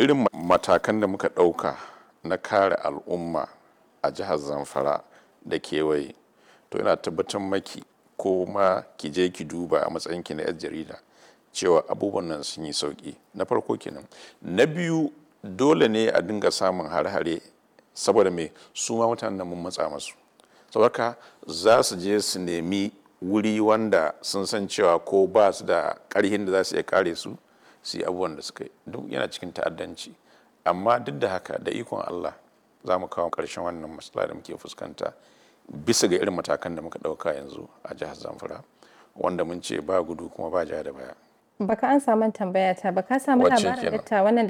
irin matakan da muka ɗauka na kare al'umma a jihar zamfara da kewaye to yana tabbatar maki ko ma ki je ki duba a matsayinki na 'yar jarida cewa abubuwan nan sun yi sauki na farko kenan na biyu dole ne a dinga samun hare-hare saboda me su ma mutanen da mun matsa masu saboda za su je su nemi wuri wanda sun san cewa ko ba su da karhin da za su iya kare su su yi abubuwan da suka yi duk yana cikin ta'addanci amma duk da haka da ikon Allah za mu kawo ƙarshen wannan matsala da muke fuskanta bisa ga irin matakan da muka ɗauka yanzu a jihar Zamfara wanda mun ce ba gudu kuma ba ja da baya. Baka an samu tambaya ta baka samu Wacce labarin kenan? datta wannan